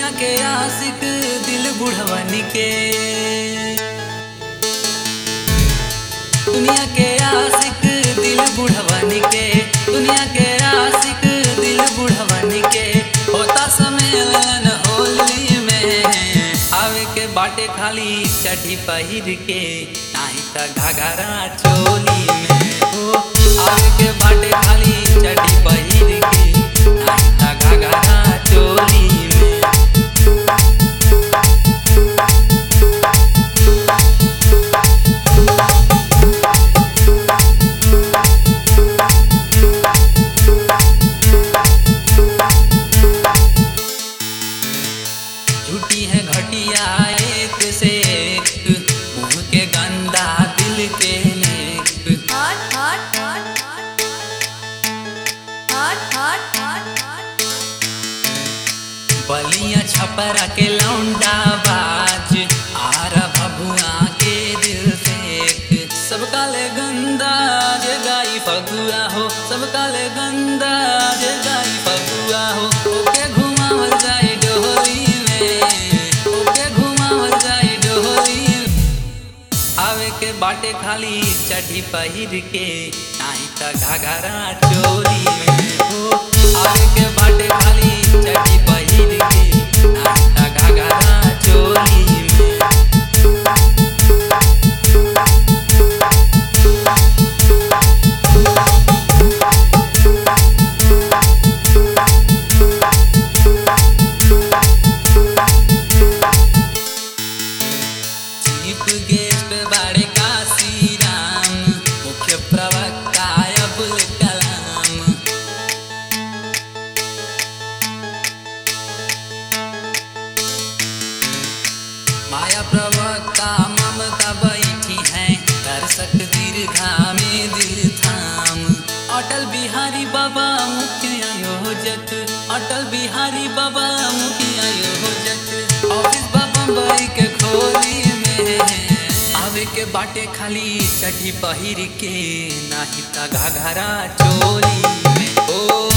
दुनिया के आशिक दिल बुढ़वन के दुनिया के आशिक दिल बुढ़वन के दुनिया के आशिक दिल बुढ़वन के होता सम्मेलन होली में आवे के बाटे खाली चढ़ी पहिर के नाही त घाघरा चोली में हो आवे के बाटे खाली चढ़ी पहिर के नाही त घाघरा चोली में झूठी है घटिया एक से एक मुंह के गंदा दिल के नेक हट हट हट हट हट हट हट हट बलिया छपरा के लौंडा बाज आर भभुआ के दिल से एक सब काले गंदा जे गाई फगुआ हो सब काले गंदा जे गाई फगुआ हो ओके घुमावल जाए डोली में ओके घुमावल जाए डोली में। आवे के बाटे खाली चढ़ी पहिर के नाही त घाघरा चोली में हो आवे के बाटे खाली चढ़ी पहिर के नाही त घाघरा चोली में चीफ गेस्ट बाड़े काशी राम मुख्य प्रवक्ता अबुल कलाम माया प्रवक्ता ममता बैठी है दर्शक दीर्घा में दिल थाम अटल बिहारी बाबा मुख्य आयोजक अटल बिहारी बाबा मुख्य आयोजक ऑफिस बाबा बम्बई के खोली में आवे के बाटे खाली चढ़ी पहिर के नाही त घाघरा चोली में ओ